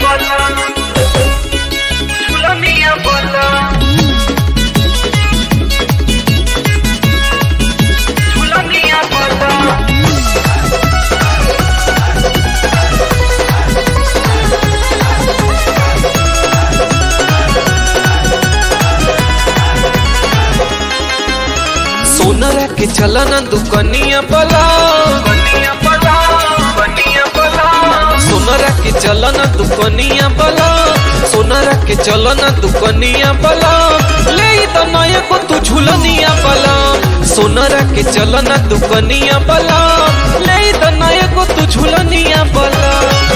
bola. Chula mia bola. Chula mia bola. सोनरा के चलन दुकनिया बला Bania bola. Bania bola. सोनरा के चलन दुकनिया बला सोनरा के चलन दुकनिया बला ले तो नया को तू झुलनिया बला सोनरा के चलन दुकनिया बला ले तो नया को तू झुलनिया बला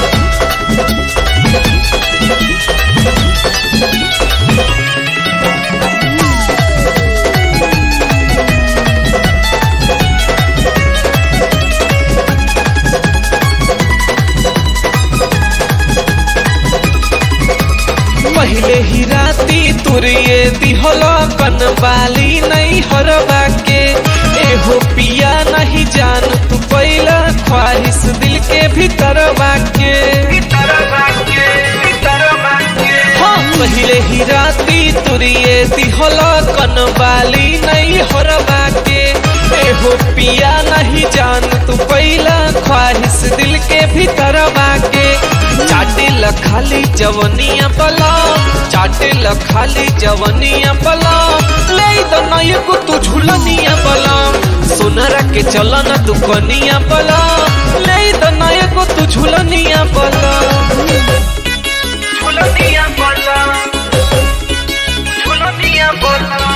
पहले ही राती तुरिए दिहला कनवाली नहीं हरवा के एहो पिया नहीं जान तू पहला ख्वाहिश दिल के भीतर बाके Guitarra baque. Guitarra baque. हाँ पहले ही राती तुरिए दिहला कनवाली नहीं हरवा के एहो पिया नहीं जान तू पहला ख्वाहिश दिल के भीतर बाके चाटे ल खाली जवनिया बला चाटे ल खाली जवनिया बला ले तो नय को तू झुलनिया बला सोनरा के चलन दुकनिया बला ले तो नय को तू झुलनिया बला Chula mia bola. Chula mia bola.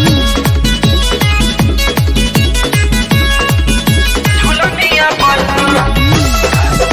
Chula mia bola.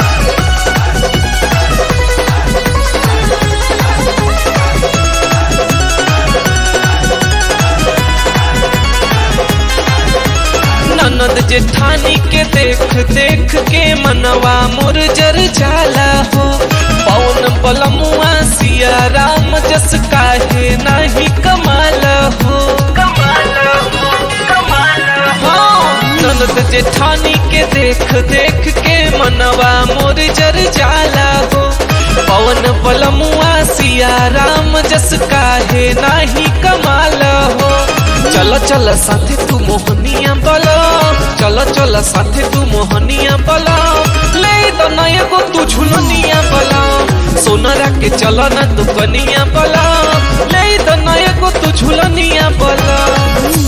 ननद जेठानी के देख देख के मनवा मोर जर जाला हो पवन बलमुआ सिया राम जस काहे नाही कमाल हो Kamala ho, kamala ho. हाँ ननद जेठानी के देख देख के मनवा मोर जर जाला हो पवन बलमुआ सिया राम जस काहे नाही कमाल हो चल चल साथे तू मोहनिया बला चल चल साथे तू मोहनिया बला ले तो नया को तू झुलनिया बला सोनरा के चल न दुकनिया बला ले तो नया को तू झुलनिया बला